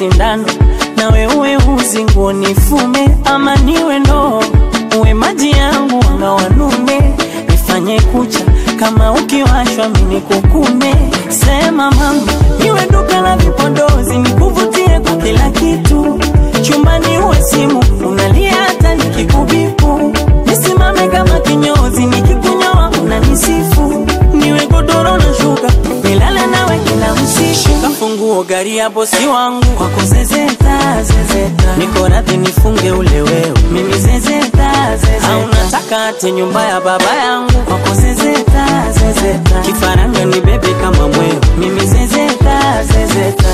sindano nawe uwe uzi nguo nifume ama niwe ndoo uwe maji yangu anga wanume nifanye kucha kama ukiwashwa mini kukume sema mama niwe duka la vipodozi nikuvutie kwa kila kitu chumbani uwe simu unalia hata nikikubipu nisimame kama kinyozi nikikunyoa unanisifu niwe godoro na shuka nilale nawe kila usiku kafunguo gari ya bosi wangu kwako zezeta zezeta niko radhi nifunge ule wewe mimi zezeta zezeta au nataka ate nyumba ya baba yangu kwako zezeta zezeta kifaranga ni bebe kama mweo mimi zezeta zezeta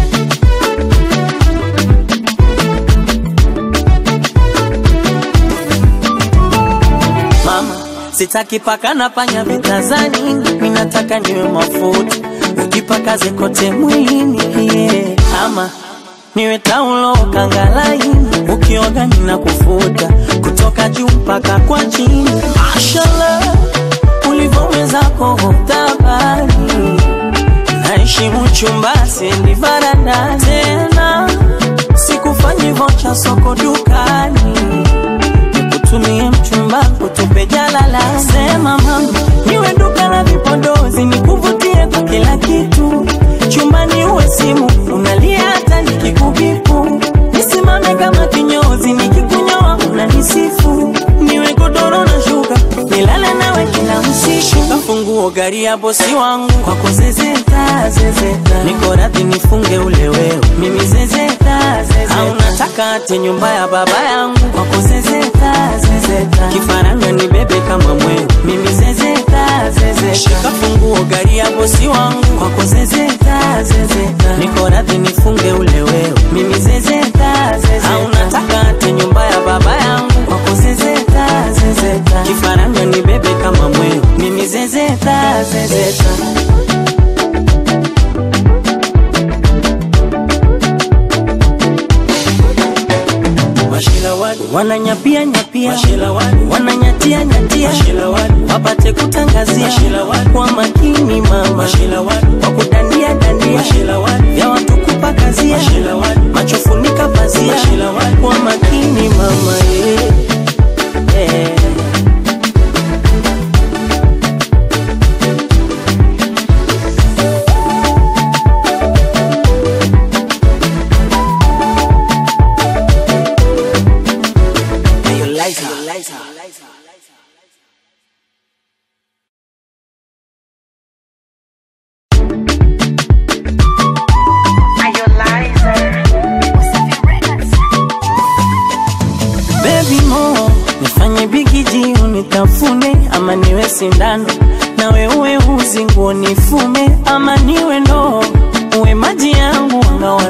mama sitaki paka na panya vitazani minataka niwe mafuta ukipakaze kote mwilini yeah. ama niwe taulo kangalaini ukioga nina kufuta kutoka juu mpaka kwa chini mashallah ulivyowezako hotabani naheshimu chumba sendi varanda tena sikufanyi vocha soko dukani nikutumie mchumba kutupe jalala sema mama niwe duka la vipodozi nikuvutie kwa kila kitu chumbani uwe simu unalia hata nikikubipu nisimame kama kinyozi nikikunyoa unanisifu niwe godoro na shuka nilale nawe kila usiku kafunguo gari ya bosi wangu kwako zezeta zezeta niko radhi nifunge ule wewe mimi zezeta zezeta au nataka ate nyumba ya baba yangu kwako zezeta zezeta kifaranga ni bebe kama mweo mimi zezeta zezeta shika funguo gari ya bosi wangu kwako zezeta zezeta niko radhi nifunge ule wewe mimi zezeta zezeta au nataka ate nyumba ya baba yangu kwako zezeta zezeta kifaranga ni bebe kama mweo mimi zezeta zezeta wananyapia nyapia wananyatia nyatia wapate kutangazia kwa makini mama kwa kudandia dandia vya watu kupakazia machofunika pazia kwa makini mama yeah. Yeah. Baby mo nifanye bigiji unitafune ama niwe sindano nawe uwe uzi nguo nifume ama niwe ndoo uwe maji yangu anga